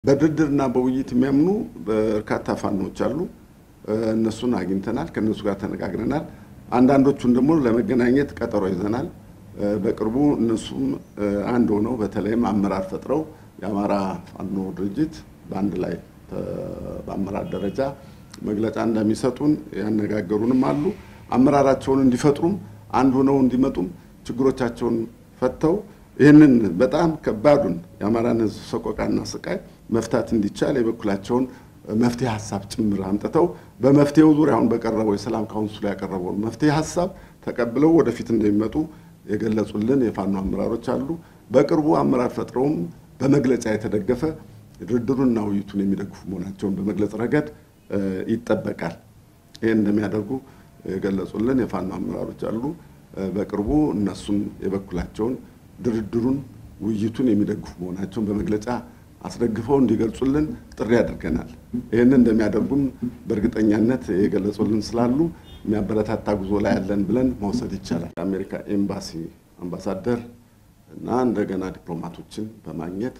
በድርድርና በውይይት የሚያምኑ በርካታ ፋኖች አሉ። እነሱን አግኝተናል፣ ከእነሱ ጋር ተነጋግረናል። አንዳንዶቹን ደግሞ ለመገናኘት ቀጠሮ ይዘናል። በቅርቡ እነሱም አንድ ሆነው በተለይም አመራር ፈጥረው የአማራ ፋኖ ድርጅት በአንድ ላይ በአመራር ደረጃ መግለጫ እንደሚሰጡን ያነጋገሩንም አሉ። አመራራቸውን እንዲፈጥሩም አንድ ሆነው እንዲመጡም ችግሮቻቸውን ፈተው ይህንን በጣም ከባዱን የአማራን ሕዝብ ሰቆቃና ስቃይ መፍታት እንዲቻል የበኩላቸውን መፍትሄ ሀሳብ ጭምር አምጥተው በመፍትሄው ዙሪያ አሁን በቀረበው የሰላም ካውንስሉ ያቀረበውን መፍትሄ ሀሳብ ተቀብለው ወደፊት እንደሚመጡ የገለጹልን የፋኖ አመራሮች አሉ። በቅርቡ አመራር ፈጥረውም በመግለጫ የተደገፈ ድርድሩንና ውይይቱን የሚደግፉ መሆናቸውን በመግለጽ ረገድ ይጠበቃል። ይህን እንደሚያደርጉ የገለጹልን የፋኖ አመራሮች አሉ። በቅርቡ እነሱም የበኩላቸውን ድርድሩን ውይይቱን የሚደግፉ መሆናቸውን በመግለጫ አስደግፈው እንዲገልጹልን ጥሪ አድርገናል። ይህንን እንደሚያደርጉም በእርግጠኛነት የገለጹልን ስላሉ የሚያበረታታ ጉዞ ላይ ያለን ብለን መውሰድ ይቻላል። የአሜሪካ ኤምባሲ አምባሳደር እና እንደገና ዲፕሎማቶችን በማግኘት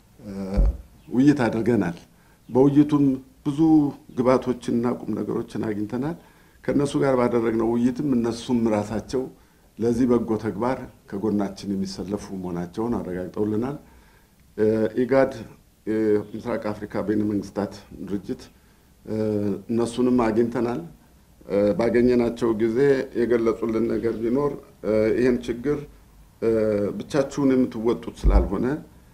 ውይይት አድርገናል። በውይይቱም ብዙ ግብዓቶችንና ቁም ነገሮችን አግኝተናል። ከእነሱ ጋር ባደረግነው ውይይትም እነሱም ራሳቸው ለዚህ በጎ ተግባር ከጎናችን የሚሰለፉ መሆናቸውን አረጋግጠውልናል። ኢጋድ የምስራቅ አፍሪካ በይነ መንግስታት ድርጅት እነሱንም አግኝተናል። ባገኘናቸው ጊዜ የገለጹልን ነገር ቢኖር ይህን ችግር ብቻችሁን የምትወጡት ስላልሆነ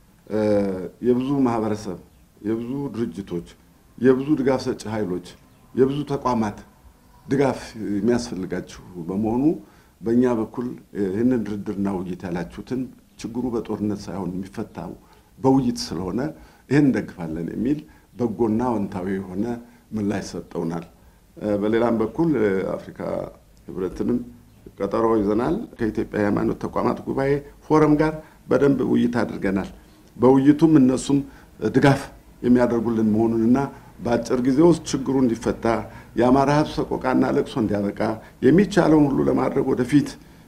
የብዙ ማህበረሰብ፣ የብዙ ድርጅቶች፣ የብዙ ድጋፍ ሰጪ ኃይሎች፣ የብዙ ተቋማት ድጋፍ የሚያስፈልጋችሁ በመሆኑ በእኛ በኩል ይህንን ድርድርና ውይይት ያላችሁትን ችግሩ በጦርነት ሳይሆን የሚፈታው በውይይት ስለሆነ ይህን እንደግፋለን የሚል በጎና አዎንታዊ የሆነ ምላሽ ሰጠውናል። በሌላም በኩል አፍሪካ ህብረትንም ቀጠሮ ይዘናል። ከኢትዮጵያ የሃይማኖት ተቋማት ጉባኤ ፎረም ጋር በደንብ ውይይት አድርገናል። በውይይቱም እነሱም ድጋፍ የሚያደርጉልን መሆኑንና በአጭር ጊዜ ውስጥ ችግሩ እንዲፈታ የአማራ ህዝብ ሰቆቃና ለቅሶ እንዲያበቃ የሚቻለውን ሁሉ ለማድረግ ወደፊት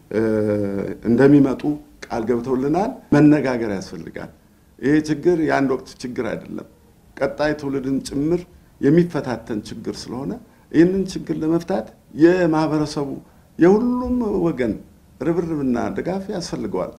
እንደሚመጡ ቃል ገብተውልናል። መነጋገር ያስፈልጋል። ይሄ ችግር የአንድ ወቅት ችግር አይደለም፣ ቀጣይ ትውልድን ጭምር የሚፈታተን ችግር ስለሆነ ይህንን ችግር ለመፍታት የማህበረሰቡ የሁሉም ወገን ርብርብና ድጋፍ ያስፈልገዋል።